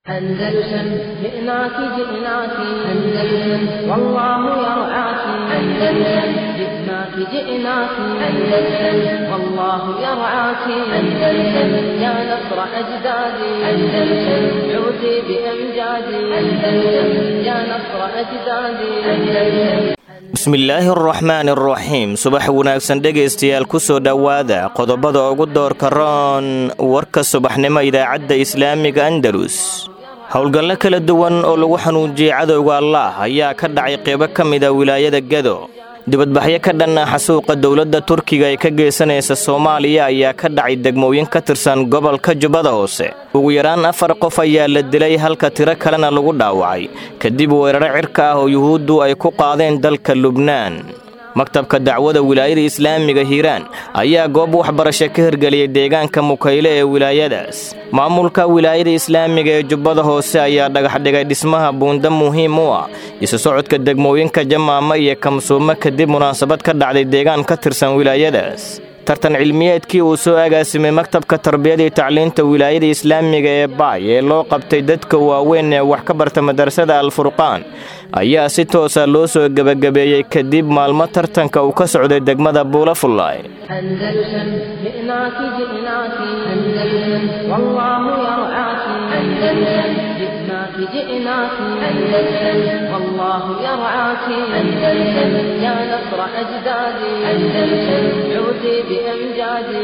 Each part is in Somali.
أندلسن جئناك جئناك أندلسن والله يرعاك أندلسن جئناك جئناك أندلسن والله يرعاك أندلسن يا نصر أجدادي أندلسن عودي بأمجادي أندلسن يا نصر أجدادي أندلسن bismillaahi araxmaan araxiim subax wanaagsan dhegaystayaal ku soo dhowaada qodobada ugu doorka roon warka subaxnimo idaacadda islaamiga andalus howlgallo kala duwan oo lagu xanuujiyey cadowga allaah ayaa ka dhacay qeybo ka mida wilaayada gado dibadbaxyo ka dhanna xasuuqa dowladda turkiga ee ka geysanaysa soomaaliya ayaa ka dhacay degmooyin ka tirsan gobolka jubbada hoose ugu yaraan afar qof ayaa la dilay halka tiro kalena lagu dhaawacay kadib weeraro cirka ah oo yuhuuddu ay ku qaadeen dalka lubnaan maktabka dacwada wilaayada islaamiga hiiraan ayaa goob waxbarasho ka hirgeliyay deegaanka mukayle ee wilaayadaas maamulka wilaayada islaamiga ee jubbada hoose ayaa dhagaxdhigay dhismaha buunda muhiim u ah isu socodka degmooyinka jamaama iyo kamsuumo kadib munaasabad ka dhacday deegaan ka tirsan wilaayadaas tartan cilmiyeedkii uu soo agaasimay maktabka tarbiyada iyo tacliinta wilaayada islaamiga ee baay ee loo qabtay dadka waaweyn ee wax ka barta madrasada alfurqaan ayaa si toosa loo soo gebagabeeyey kadib maalmo tartanka uu ka socday degmada buulafullaay أندلسن جئناك جئناك أندلسن والله يرعاك أندلسن جئناك جئناك أندلسن والله يرعاك أندلسن يا نصر أجدادي أندلسن عودي بأمجادي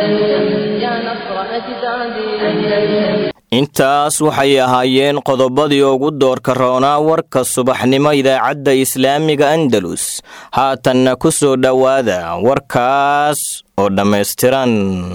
أندلسن يا نصر أجدادي أندلسن intaas waxay ahaayeen qodobadii ugu doorka roonaa warka subaxnimo idaacadda islaamiga andalus haatanna ku soo dhowaada warkaas oo dhammaystiran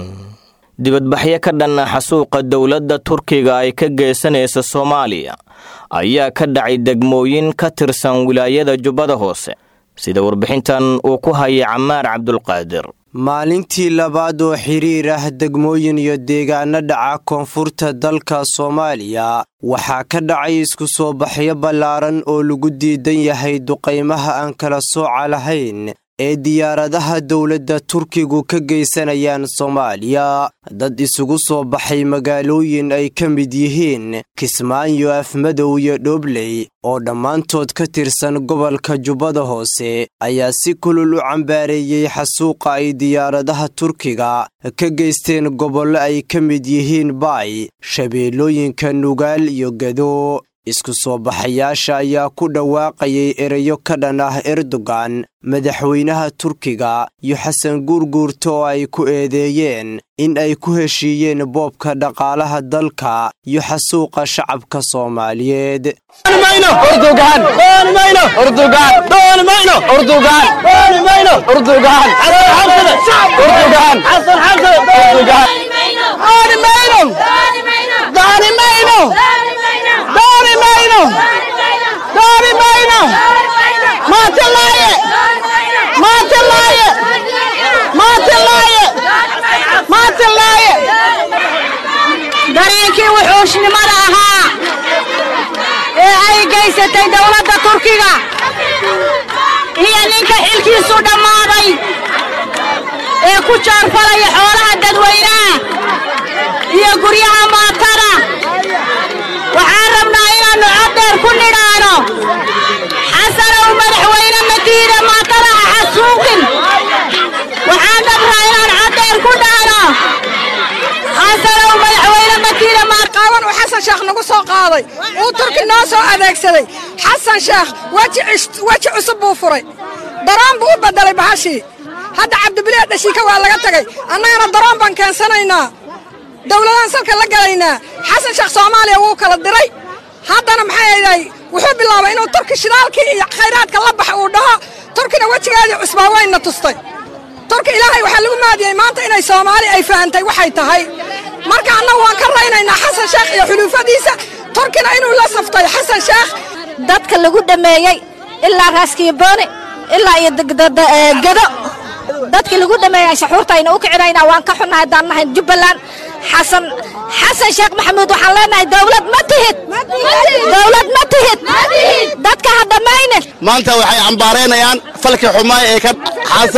dibadbaxyo ka dhanna xasuuqa dowladda turkiga ay ka geysanaysa soomaaliya ayaa ka dhacay degmooyin ka tirsan wilaayada jubbada hoose sida warbixintan uu ku hayay camaar cabdulqaadir maalintii labaad oo xiriir ah degmooyin iyo deegaano dhaca koonfurta dalka soomaaliya waxaa ka dhacay isku soo baxyo ballaaran oo lagu diidan yahay duqaymaha aan kala sooca lahayn ee diyaaradaha dowladda turkigu ka geysanayaan soomaaliya dad isugu soo baxay magaalooyin ay ka mid yihiin kismaayo afmadow iyo dhobley oo dhammaantood ka tirsan gobolka jubbada hoose ayaa si kulul u cambaareeyey xasuuqa ay diyaaradaha turkiga ka geysteen gobollo ay ka mid yihiin baay shabeellooyinka nugaal iyo gado isku soo baxayaasha ayaa ku dhawaaqayay ereyo ka dhan ah erdogan madaxweynaha turkiga iyo xasan guurguurta oo ay ku eedeeyeen in ay ku heshiiyeen boobka dhaqaalaha dalka iyo xasuuqa shacabka soomaaliyeed dareenkii wuxuushnimada ahaa ee ay gaysatay dowladda turkiga iyo ninka xilkiisu dhammaaday ee ku jaarfalaya xoolaha dadweynaha iyo guryaha maatada waxaan rabnaa inaannu coddheer ku nidhaano xasanow madaxweyne madiina maatada ha xasuuqin waxaan dhabnaa inaan coddheer ku dhaano xasanow madaxweyne madiina qaawan uu xasan sheekh nagu soo qaaday uu turki noo soo adeegsaday xasan sheekh weji cusub buu furay daroon buu u beddelay bahashii hadda cabdibilee dhashiika waa laga tegay annagana daroon baan keensanaynaa dowladaan salka la galaynaa xasan sheekh soomaaliya wuu kala diray haddana maxay ayday wuxuu bilaabay inuu turki shidaalkii iyo khayraadka la bax uu dhaho turkina wejigeedii cusbaa wayna tustay turki ilaahay waxaa lagu maadiyey maanta inay soomaali ay fahantay waxay tahay marka annagu waan ka raynaynaa xasan sheekh iyo xuluufadiisa turkina inuu la saftay xasan sheekh dadka lagu dhameeyey ilaa raaskiibooni ilaa iyo gado dadkii lagu dhameeyey shaxuurtayna u kicinaynaa waan ka xunnahay haddaan nahay jubbaland xasan xasan sheekh maxamuud waxaan leenahay dowlad ma tihid dowlad ma tihid dadka ha dhammaynin maanta waxay cambaaraynayaan falkii xumaay ee ka xasan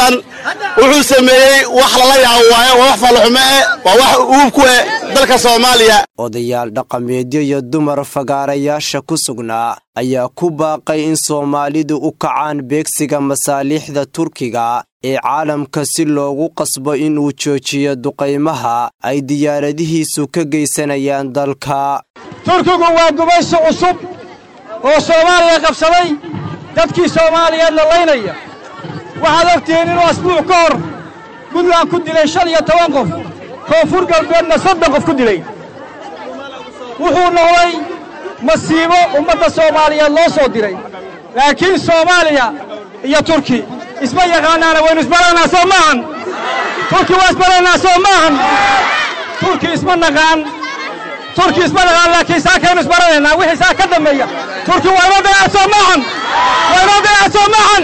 wuxuu sameeyey wax lala yaabo waaye waa wax fallaxumo eh waa wax uub ku eh dalka soomaaliya odayaal dhaqameedyo iyo dumar fagaarayaasha ku sugnaa ayaa ku baaqay in soomaalidu u kacaan beegsiga masaaliixda turkiga ee caalamka si loogu qasbo inuu joojiyo duqaymaha ay diyaaradihiisu ka geysanayaan dalka turkigu waa gumaysi cusub oo soomaaliya qabsaday dadkii soomaaliyeedna laynaya waxaad ogtihiin inuu asbuuc ka hor puntland ku dilay shan iyo toban qof koonfur galbeedna soddon qof ku dilay wuxuu noqday masiibo ummadda soomaaliyeed loo soo diray laakiin soomaaliya iyo turki isma yaqaanaana waynu isbaranaynaa soo maahan turki waa isbaranaynaa soo maahan turki isma naqaan turki isma naqaan laakiin saakaynu isbaranaynaa wixii saa ka dambeeya turki waa inoo dayacad soo maahan waa inoo dayacad soo maahan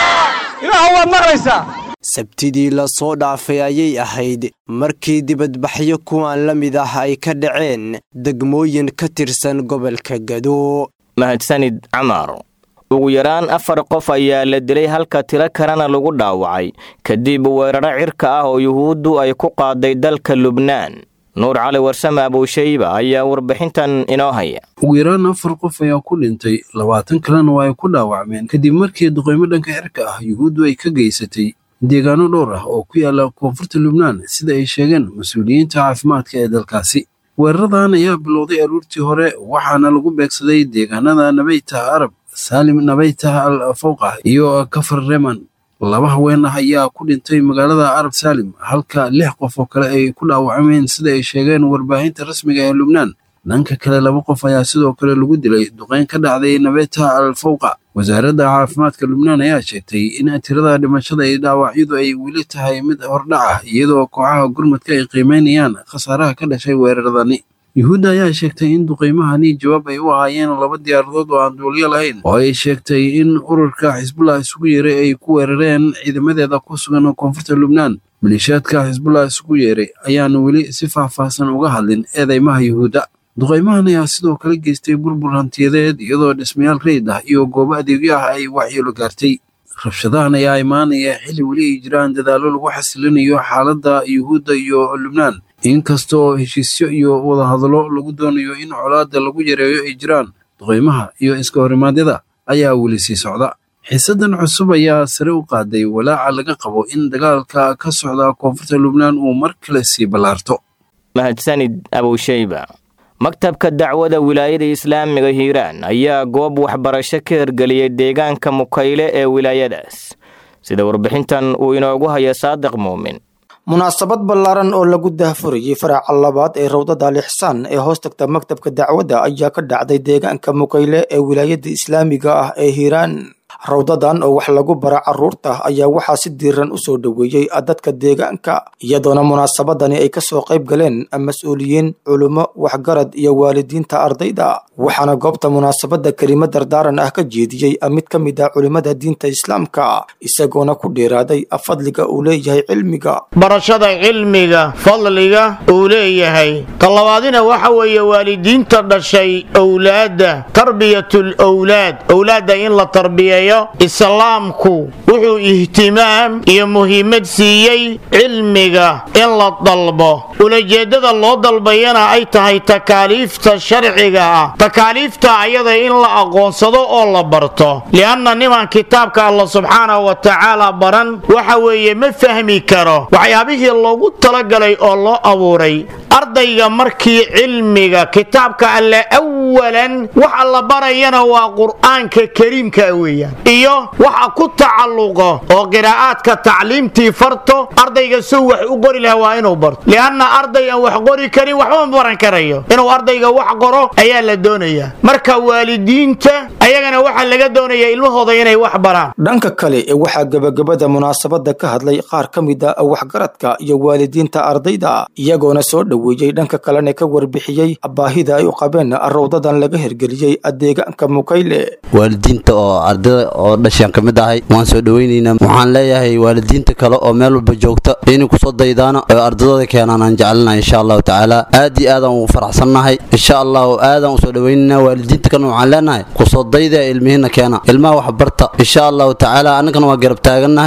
ilaahu waad maqlaysaa sabtidii la soo dhaafay ayay ahayd markii dibadbaxyo kuwan la mid ah ay ka dhaceen degmooyin ka tirsan gobolka gado mahadsanid camar ugu yaraan afar qof ayaa la dilay halka tiro kalena lagu dhaawacay kadib weeraro cirka ah oo yuhuuddu ay ku qaaday dalka lubnaan nuur cali warsame abuushayba ayaa warbixintan inoo haya ugu yaraan afar qof ayaa ku dhintay labaatan kalena waa ay ku dhaawacmeen kadib markii duqaymo dhanka cirka ah yuhuuddu ay ka geysatay deegaano dhowr ah oo ku yaala koonfurta lubnaan sida ay sheegeen mas-uuliyiinta caafimaadka ee dalkaasi weeraradan ayaa bilowday aruurtii hore waxaana lagu beegsaday deegaanada nabaytah arab saalim nabaytah al fawqa iyo kafar reman laba haween ah ayaa ku dhintay magaalada arab saalim halka lix qof oo kale ay ku dhaawacmeen sida ay sheegeen warbaahinta rasmiga ee lubnaan dhanka kale laba qof ayaa sidoo kale lagu dilay duqeyn ka dhacday nabeta al fawqa wasaaradda caafimaadka lubnaan ayaa sheegtay in tirada dhimashada iyo dhaawacyadu ay weli tahay mid hordhac ah iyadoo kooxaha gurmadka ay qiimeynayaan khasaaraha ka dhashay weeraradani yuhuudda ayaa sheegtay in duqaymahani jawaab ay u ahaayeen laba diyaaradood oo aan duulyo lahayn oo ay sheegtay in ururka xisbullah isugu yeeray ay ku weerareen ciidamadeeda ku sugan koonfurta lubnaan maleeshiyaadka xisbullah isugu yeeray ayaan weli si faahfaahsan uga hadlin eedeymaha yuhuudda duqaymahan ayaa sidoo kale geystay burbur hantiyadeed iyadoo dhismayaal reyd ah iyo goobo adeegyo ah ay waxyeelo gaartay rabshadahan ayaa imaanaya xilli weli ay jiraan dadaallo lagu xasilinayo xaaladda yuhuudda iyo lubnaan inkasta oo heshiisyo iyo wadahadallo lagu doonayo in colaadda lagu yareeyo ay jiraan duqaymaha iyo iska horimaadyada ayaa weli sii socda xiisadan cusub ayaa sare u qaaday walaaca laga qabo in dagaalka ka socda koonfurta lubnaan uu mar kale sii ballaarto mahadsanid abushayba maktabka dacwada wilaayada islaamiga hiiraan ayaa goob waxbarasho ka hergeliyey deegaanka mukayle ee wilaayadaas sida warbixintan uu inoogu haya saadiq muumin munaasabad ballaaran oo lagu daahfurayey faraaca labaad ee rawdada alixsaan ee hoos tagta maktabka dacwadda ayaa ka dhacday deegaanka mukayle ee wilaayada islaamiga ah ee hiiraan rawdadan oo wax lagu bara carruurta ayaa waxaa si diiran u soo dhoweeyey dadka deegaanka iyadoona munaasabadani ay kasoo qayb galeen mas-uuliyiin culummo waxgarad iyo waalidiinta ardayda waxaana goobta munaasabadda kelimo dardaaran ah ka jeediyey mid ka mid ah culimmada diinta islaamka isagoona ku dheeraaday fadliga uu leeyahay cilmiga barashada cilmiga fadliga uu leeyahay talabaadina waxa weeye waalidiinta dhashay owlaadda tarbiyatul owlaad owlaadda in la tarbiyeeyo islaamku wuxuu ihtimaam iyo muhiimad siiyey cilmiga in la dalbo ulajeeddada loo dalbayana ay tahay takaaliifta sharciga ah takaaliifta ayada in la aqoonsado oo la barto li'anna niman kitaabka alla subxaanahu wa tacaala baran waxa weeye ma fahmi karo waxyaabihii loogu talagalay oo loo abuuray ardayga markii cilmiga kitaabka alle awalan waxa la barayana waa qur'aanka kariimka weeyaan iyo waxa ku tacalluqo oo qiraa'aadka tacliimtii farto ardayga suu wax u qori laha waa inuu barto li'anna arday aan wax qori karin waxba ma baran karayo inuu ardayga wax qoro ayaa la doonayaa marka waalidiinta ayagana waxaa laga doonayaa ilmahooda inay wax baraan dhanka kale ee waxaa gebagabada munaasabadda ka hadlay qaar ka mid a waxgaradka iyo waalidiinta ardayda iyagoona soo dhoweeyey dhanka kalena ka warbixiyey baahida ay u qabeen rawdadan laga hergeliyey deegaanka mukayle waalidiinta oo ardayda oo dhashaan ka mid ahay waan soo dhoweynaynaa waxaan leeyahay waalidiinta kale oo meel walba joogta inay kusoo daydaana oo ardadooda keenaan aan jecelnahay insha allahu tacaala aad iyo aadaan ugu faraxsannahay insha allahu aadaan usoo dhoweynaynaa waalidiinta kalena waxaan leenahay kusoo dayda ilmihiina keena ilmaha wax barta insha allahu tacaala annagana waa garab taagannahay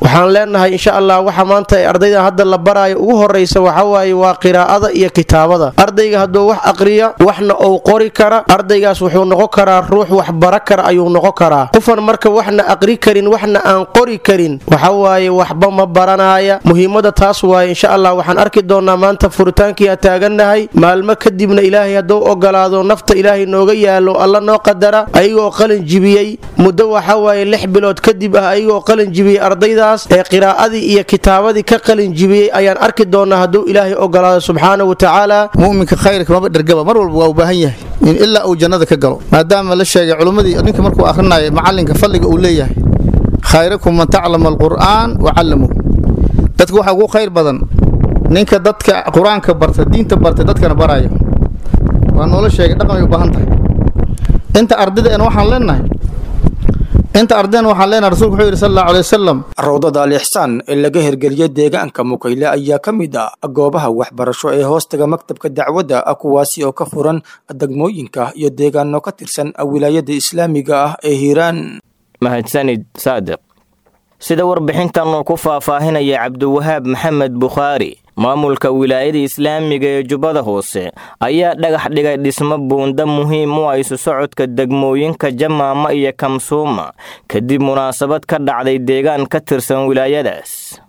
waxaan leenahay insha allah waxa maanta ee ardayda hadda la baraayo ugu horeysa waxa waaye waa qiraa'ada iyo kitaabada ardayga hadduu wax aqriya waxna uu qori kara ardaygaas wuxuu noqon karaa ruux wax bara kara ayuu noqon karaa qofan marka waxna aqri karin waxna aan qori karin waxa waaye waxba ma baranaya muhiimada taas waaye insha allah waxaan arki doonaa maanta furitaankii a taagannahay maalmo kadibna ilaahay hadduu ogolaado nafta ilaahay nooga yaalo alla noo qadara ayagoo qalin jibiyey muddo waxa waaye lix bilood kadib ah ayagoo qalin jibiyey ardaydaas ee qiraa'adii iyo kitaabadii ka qalin jibiyey ayaan arki doonaa hadduu ilaahay ogolaado subxaana wa tacaala muminka khayrka maba dhergaba mar walba waa u baahan yahay in ilaa uu jannada ka galo maadaama la sheegay culummadii ninka markuu akhrinayo macalinka fadliga uu leeyahay khayrakum man taclama alqur'aan wa callamu dadka waxaa ugu khayr badan ninka dadka qur-aanka barta diinta barta dadkana baraya waa noola sheegay dhaqan ay u baahan tahay inta ardaydeena waxaan leenahay inta ardayna waxaan leenahay rasuulku wuxuu yidhi sal allahu alay wasalam rawdada alixsaan ee laga hirgeliyey deegaanka mukayle ayaa ka mid ah goobaha waxbarasho ee hoostaga maktabka dacwadda ah kuwaasi oo ka furan degmooyinka iyo deegaano ka tirsan wilaayada islaamiga ah ee hiiraan mahadsanid saadiq sida warbixintan uu ku faahfaahinaya cabdiwahaab maxamed bukhaari maamulka wilaayada islaamiga ee jubbada hoose ayaa dhagax dhigay dhismo buunda muhiim u ah isu socodka degmooyinka jamaama iyo kamsuuma kadib munaasabad ka dhacday deegaan ka tirsan wilaayadaas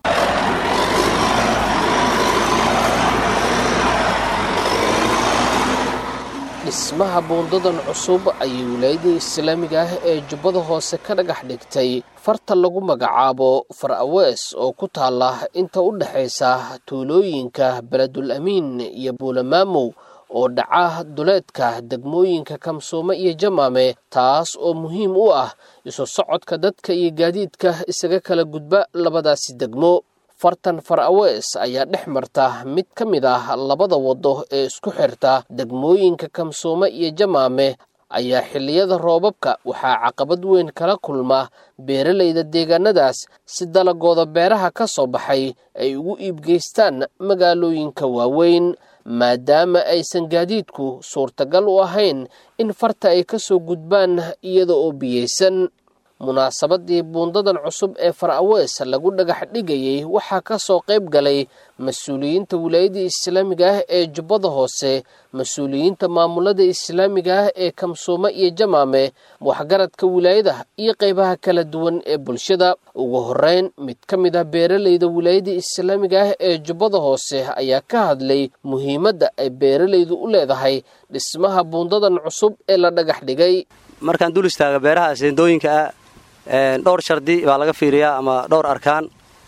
dhismaha buundadan cusub ayay wilaayada islaamiga ah ee jubbada hoose ka dhagax dhigtay farta lagu magacaabo far awees oo ku taala inta u dhexaysa tuulooyinka beledul amiin iyo buulamaamow oo dhaca duleedka degmooyinka kamsuume iyo jamaame taas oo muhiim u ah isu socodka dadka iyo gaadiidka isaga kala gudba labadaasi degmo fartan far awees ayaa dhex marta mid ka mid ah labada waddo ee isku xirta degmooyinka kamsuume iyo jamaame ayaa xilliyada roobabka waxaa caqabad weyn kala kulma beeralayda deegaanadaas si dalagooda beeraha ka soo baxay ay ugu iibgeystaan magaalooyinka waaweyn maadaama aysan gaadiidku suurtagal u ahayn in farta ay ka soo gudbaan iyada oo biyeysan munaasabadii buundadan cusub ee far awees lagu dhagax dhigayey waxaa ka soo qayb galay mas-uuliyiinta wilaayada islaamiga ah ee jubbada hoose mas-uuliyiinta maamulada islaamiga ah ee kamsuume iyo jamaame waxgaradka wilaayada iyo qaybaha kala duwan ee bulshada ugu horeyn mid ka mid ah beeralayda wilaayada islaamiga ah ee jubbada hoose ayaa ka hadlay muhiimadda ay beeralaydu u leedahay dhismaha buundadan cusub ee la dhagax dhigay markaan dul istaaga beeraha seendooyinka ah dhowr shardi baa laga fiiriyaa ama dhowr arkaan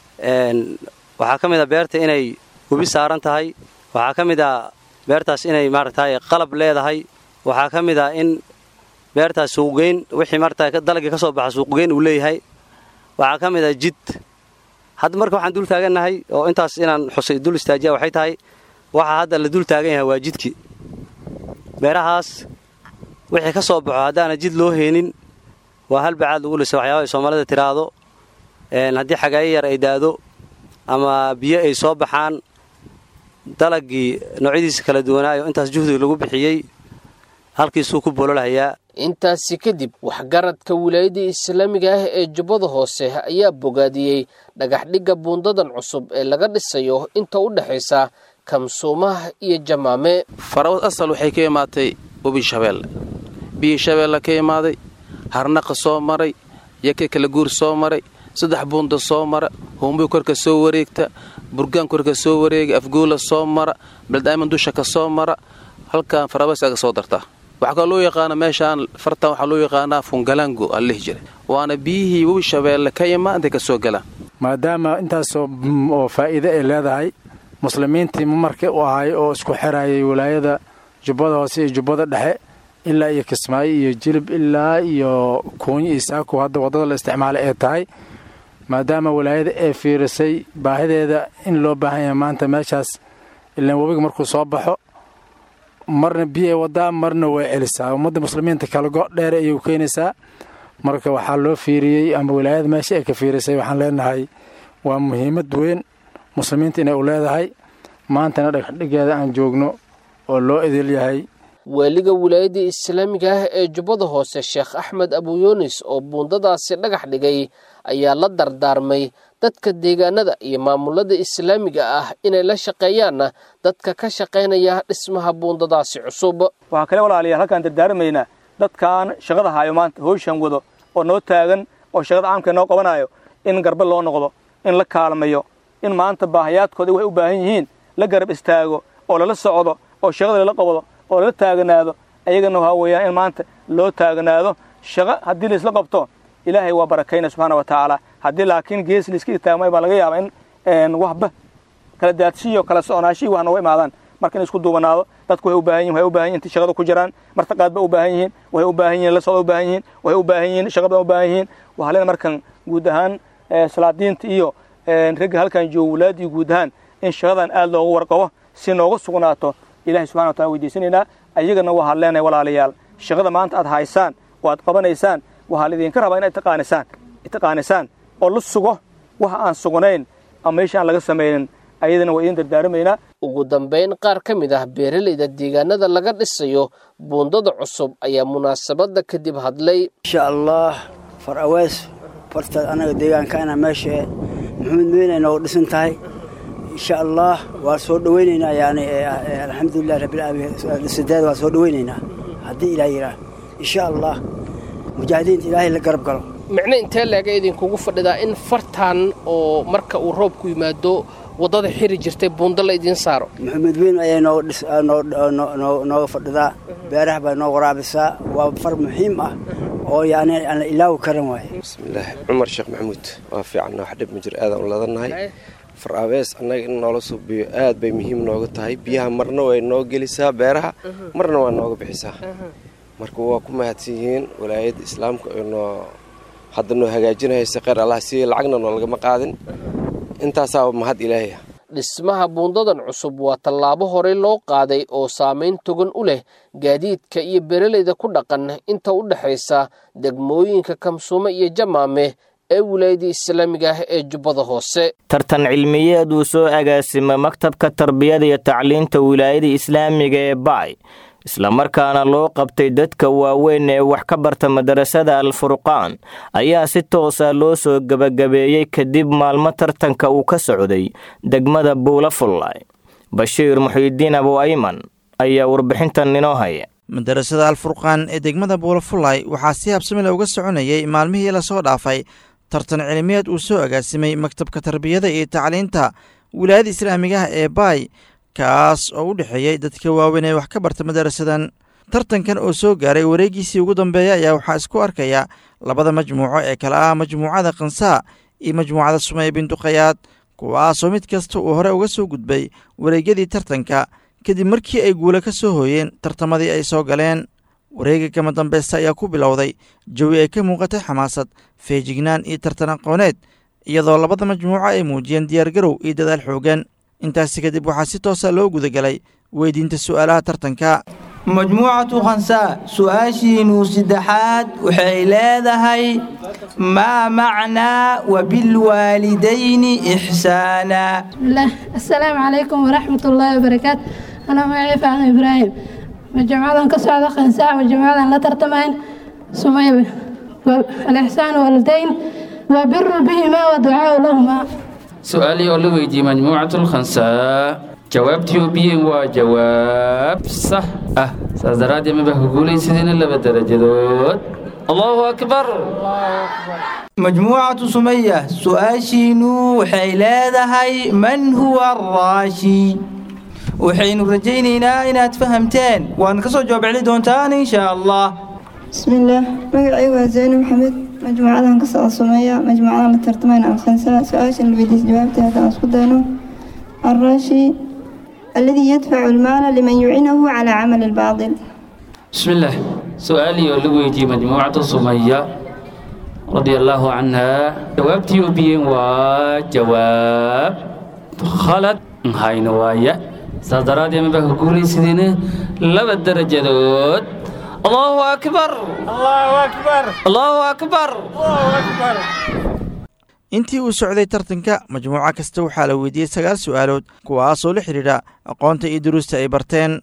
waxaa ka mid a beerta inay gubi saaran tahay waxaa ka mid a beertaas inay maaragtay qalab leedahay waxaa ka mid a in beertaas suuqgeyn wixii maarata dalagii ka soo baxa suuqgeyn uu leeyahay waxaa ka mid a jid hadda marka waxaan dul taagannahay oo intaas inaan xusay dul istaajiya waxay tahay waxaa hadda la dul taagan yahay waa jidkii beerahaas wixii ka soo baxo haddaana jid loo heenin waa hal bacaad lagu lisa waxyaaba ay soomaalida tiraahdo haddii xagaayo yar ay daado ama biyo ay soo baxaan dalagii noocyadiisa kala duwanaayo intaas juhdiga lagu bixiyey halkiisuu ku bololhayaa intaasi kadib waxgaradka wilaayada islaamiga ah ee jubbada hoose ayaa bogaadiyey dhagaxdhigga buundadan cusub ee laga dhisayo inta u dhexaysa kamsuumaha iyo jamaame farawad asal waxay ka imaatay webi shabeelle biyi shabeelle ka imaaday harnaqa soo maray yaka kala guur soo maray saddex buunda soo mara huumbuy korka soo wareegta burgaan korka soo wareega afguula soo mara beldaaman dusha ka soo mara halkan farabays aga soo dartaa waxaa kaloo loo yaqaana meeshaan fartan waxaa loo yaqaanaa fungalango aa lihi jiray waana biyihii webi shabeelle ka imaa intay ka soo galaan maadaama intaasoo oo faa'iide ay leedahay muslimiintii marka u ahay oo isku xirayay walaayada jubbada hoose iyo jubbada dhexe ilaa iyo kismaayo iyo jilib ilaa iyo kuunyo iyo saako hadda waddada la isticmaalay ee tahay maadaama walaayada ay fiirisay baahideeda in loo baahan yahay maanta meeshaas ilaan webiga markuu soo baxo marna biyay wadaa marna way celisaa ummadda muslimiinta kala go' dheer ayay u keenaysaa marka waxaa loo fiiriyey ama walaayada meesha ay ka fiirisay waxaan leenahay waa muhiimad weyn muslimiinta inay u leedahay maantana dhagxdhigeeda aan joogno oo loo idil yahay waaliga wilaayadda islaamiga ah ee jubbada hoose sheekh axmed abuyunis oo buundadaasi dhagax dhigay ayaa la dardaarmay dadka deegaanada iyo maamulada islaamiga ah inay la shaqeeyaan dadka ka shaqaynaya dhismaha buundadaasi cusub waxaa kale walaalayaal halkaan dardaarmaynaa dadkaan shaqada hayo maanta howshan wado oo noo taagan oo shaqada caamka noo qabanayo in garbe loo noqdo in la kaalmayo in maanta baahayaadkooda waxay u baahan yihiin la garab istaago oo lala socdo oo shaqada lala qabado oo lala taaganaado ayagana waxaa weeyaan in maanta loo taaganaado shaqo haddii laisla qabto ilaahay waa barakayna subxaana wa tacaala haddii laakiin gees laiska istaagmay baa laga yaabaa in waxba kala daadshiyo kala soconaashihii wax nooga imaadaan marka in isku duubanaado dadku waxay u baahan yihin waxay u baahan yihin intii shaqada ku jiraan martaqaad ba u baahan yihiin waxay u baahan yihin la socda u baahan yihiin waxay u baahan yihiin shaqa badan u baahan yihiin waxaa leena markan guud ahaan salaadiinta iyo ragga halkan jooga walaadii guud ahaan in shaqadan aad loogu warqabo si nooga sugnaato ilahay subxana wa taala weydiisanaynaa ayagana waxaad leenahay walaalayaal shaqada maanta aad haysaan oo aad qabanaysaan waxaa laidinka rabaa inaad taqaanisaan taqaanisaan oo la sugo waxa aan sugnayn ama meesha aan laga samaynin ayadana waa idin dardaaramaynaa ugu dambayn qaar ka mid ah beeralayda deegaanada laga dhisayo buundada cusub ayaa munaasabadda kadib hadlay insha allah far awees fartaad annaga deegaankaana meesha maxamed meynay noogu dhisan tahay insha allah waa soo dhowaynaynaa yani alxamdulilah rabbilaalamiin waa soo dhowaynaynaa haddii ilaah yidhaah insha allah mujaahidiinta ilaahay la garab galo micno intee leega idinkugu fadhidaa in fartan oo marka uu roobku yimaado waddada xiri jirtay buundo la idiin saaro maxamed weyn ayay nooga fadhidaa beeraha baa noo waraabisaa waa far muxiim ah oo yani aan la ilaawi karan waaye bismillaah cumar sheekh maxamuud waa fiicanna wax dhib ma jiro aadaan u ladannahay far abees annaga in noola suubiyo aad bay muhiim nooga tahay biyaha marna way noo gelisaa beeraha marna waa nooga bixisaa marka waa ku mahadsan yihiin walaayadda islaamka oo noo hadda noo hagaajinahaysa kheyr allah si lacagna noo lagama qaadin intaasaa mahad ilaahaya dhismaha buundadan cusub waa tallaabo horey loo qaaday oo saamayn togan u leh gaadiidka iyo beeralayda ku dhaqan inta u dhexaysa degmooyinka kamsuume iyo jamaame ee wilaayadda islaamiga ah ee jubbada hoose tartan cilmiyeed uu soo agaasima maktabka tarbiyada iyo tacliinta wilaayada islaamiga ee baay islamarkaana loo qabtay dadka waaweyn ee wax ka barta madarasada alfurqaan ayaa si toosa loo soo gebagabeeyey kadib maalmo tartanka uu ka socday degmada buulafullay bashiir muxiidiin abu ayman ayaa warbixintan inoo haya madarasada alfurqaan ee degmada buulafullay waxaa si habsamile uga soconayay maalmihii lasoo dhaafay tartan cilmiyeed uu soo agaasimay maktabka tarbiyada iyo tacliinta wilaayada islaamigaha ee baay kaas oo u dhexeeyey dadka waaweyn ee wax ka barta madarasadan tartankan oo soo gaaray wareegiisii ugu dambeeya ayaa waxaa isku arkaya labada majmuuco ee kale ah majmuucada kansaa iyo majmuucada sumaya binduqayaad kuwaasoo mid kasta uu hore uga soo gudbay wareegyadii tartanka kadib markii ay guula ka soo hooyeen tartamadii ay soo galeen wareega kama dambeysta ayaa ku bilowday jawi ay ka muuqatay xamaasad feejignaan iyo tartan aqooneed iyadoo labada majmuuco ay muujiyeen diyaargarow iyo dadaal xoogan intaasi kadib waxaa si toosa loo gudagalay weydiinta su'aalaha tartanka majmuucatu khansaa su-aashiinuu saddexaad waxay leedahay maa macnaa wabilwaalidayni ixsaana asalaamu calaykum waraxmat ullaahi wabarakaatu anaa magacii faacno ibraahim majmuucadan ka socda khansaa majmuucadan la tartamayn sumaya alixsaan waalidayn wa biru bihimaa wa ducaau lahumaa su-aalii oo la weydiiyey majmuucatu lkhansaa jawaabtii oo biyeen waa jawaab sax ah saas daraaddeed maba ku guulaysadina laba darajadood allahu akbar majmuucatu sumaya su-aashiinu waxay leedahay man huwa araashi waxaynu rajaynaynaa inaad fahamteen waadna ka soo jawaab celi doontaan insha allah bismillaah magacaygu waa zayno maxamed majmuucadan ka socda sumeeya majmuucadan la tartamayna alkhansaa su-aashan la weydiisa jawaabta haddaan isku dayno الراشي الذي يدفع المال لمن يعينه على عمل الباطل بسم الله سؤالي ولويتي مجموعة سمية رضي الله عنها جوابتي وبين وجواب خلط هاي نوايا صدرات يا مبه قولي سيدنا لبا الدرجة دوت الله أكبر الله أكبر الله أكبر الله أكبر intii uu socday tartanka majmuuco kasta waxaa la weydiiyey sagaal su'aalood kuwaasoo la xidhiidha aqoonta iyo duruusta ay barteen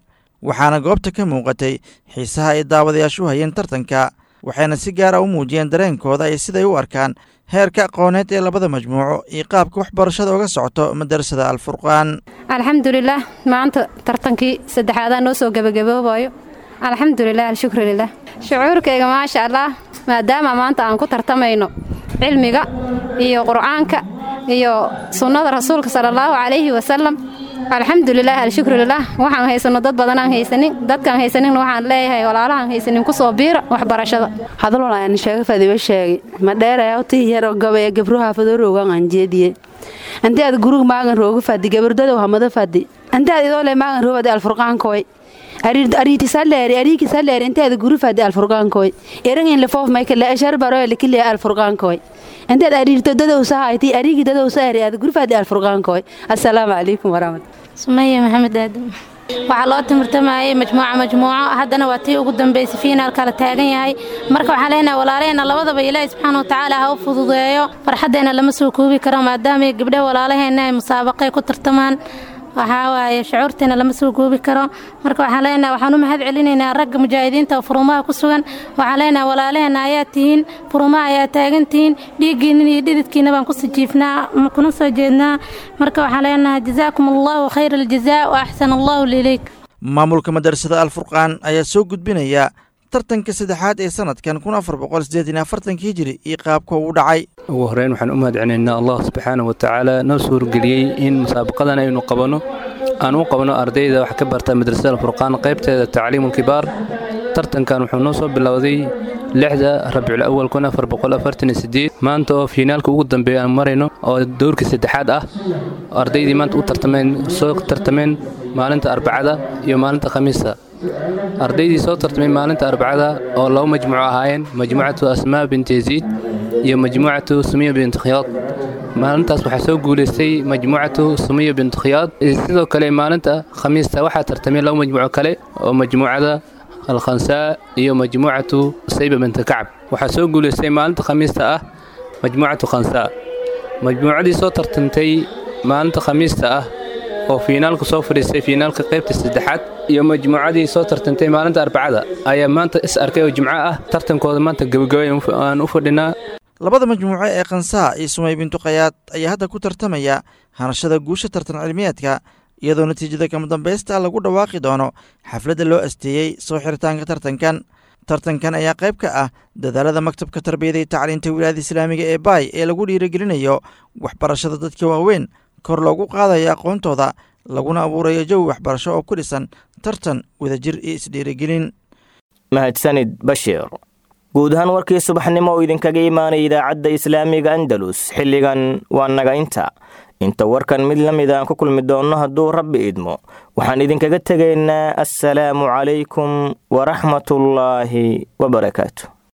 waxaana goobta ka muuqatay xiisaha ay daawadayaashu hayeen tartanka waxayna si gaara u muujiyeen dareenkooda iyo siday u arkaan heerka aqooneed ee labada majmuuco iyo qaabka waxbarashada uga socoto madarasada alfurqaan alxamdulilah maanta tartankii saddexaadaa noo soo gebagaboobayo alxamdulilah alshukru lilah shucuurkayga maasha allah maadaama maanta aan ku tartamayno cilmiga iyo qur'aanka iyo sunnada rasuulka sala allahu calayhi wasalam alxamdulilah alshukru lilah waxaan haysano dad badanaan haysanin dadkaan haysanin waxaan leeyahay walaalahaan haysanin kusoo biira waxbarashada hadalon ayaan sheega fadiba sheegay ma dheeraya utii yaro gabaya gabruha fadoroogan aan jeediye anti aad gurug maagan rooga fadi gabardadow hamada fadi anti aad idoo le maagan roobadi alfurqaankoy ariitisaleeri ariikisaleeri inti aad guru fadi alfurqaankoy erangin lefoof maykale eshar baroy likile alfurqaankoy inti aad ariirto dadowsa hayti ariigi dadowsa eri aad guru fadi alfurqaankoy assalaamu calaykum waraxmat sumaya maxamed aadam waxaa loo timirtamayay majmuuca majmuuco haddana waa tii ugu dambaysay fiinaalka la taagan yahay marka waxaan leenahay walaalaheenna labadaba ilaahi subxaana wa tacaala ha u fududeeyo farxaddeenna lama soo koobi karo maadaama gabdhaha walaalaheenna ay musaabaqay ku tartamaan waxaa waaye shucuurteena lama soo goobi karo marka waxaan leenahay waxaan u mahad celinaynaa ragga mujaahidiinta oo furumaha ku sugan waxaan leenahay walaalaheenna ayaa tihiin furumaha ayaa taagan tihiin dhiiggiinna iyo dhididkiina baan ku sijiifnaa kuna soo jeednaa marka waxaan leenahay jazaakum allahu khayra aljazaa wa axsan allahu lilayk maamulka madarasada alfurqaan ayaa soo gudbinaya tartanka saddexaad ee sanadkan kun afar boqol sideetan afartanka hijiri iyo qaabka uu dhacay ugu horreyn waxaan u mahad celinaynaa allah subxaana wa tacaala noo suurgeliyey in musaabaqadan aynu qabanno aan u qabno ardayda wax ka barta madrasada alfurqaan qaybteeda tacliimulkibaar tartankan wuxuu noo soo bilowday lixda rabcul awal kun afar boqol afartan iyo sideed maanta oo fiinaalka ugu dambeeya aan marayno oo dowrkii saddexaad ah ardaydii maanta u tartameen soo tartameen maalinta arbacada iyo maalinta khamiista ardaydii soo tartamay maalinta arbacada oo laba majmuuco ahaayeen majmuucatu asmaa binti yaziid iyo majmuucatu sumiya binti khiyaad maalintaas waxaa soo guulaystay majmuucatu sumiya binti khiyaad sidoo kale maalinta khamiista waxaa tartamay laba majmuuco kale oo majmuucada alkhansaa iyo majmuucatu sayba binti kacab waxaa soo guulaystay maalinta khamiista ah majmuucatu khansaa majmuucadii soo tartantay maalinta khamiista ah oo fiinaalka soo fadhiistay fiinaalka qaybta saddexaad iyo majmuucadii soo tartantay maalinta arbacada ayaa maanta is arkay oo jimco ah tartankooda maanta gebagabay aan u fadhinaa labada majmuuco ee khansaa iyo sumay bintu khayaad ayaa hadda ku tartamaya hanashada guusha tartan cilmiyeedka iyadoo natiijada kama dambaysta lagu dhawaaqi doono xafladda loo asteeyey soo xiritaanka tartankan tartankan ayaa qayb ka ah dadaalada maktabka tarbiyada iyo tacliinta wilaayada islaamiga ee baay ee lagu dhiirigelinayo waxbarashada dadka waaweyn kor loogu qaadayo aqoontooda laguna abuurayo jawi waxbarasho oo ku dhisan tartan wadajir iyo isdhiirigelin mahadsanid bashiir guud ahaan warkii subaxnimo oo idinkaga imaanaya idaacadda islaamiga andalus xilligan waa naga inta inta warkan mid la mid aan ku kulmi doonno hadduu rabbi idmo waxaan idinkaga tegaynaa assalaamu calaykum waraxmatullaahi wabarakaatu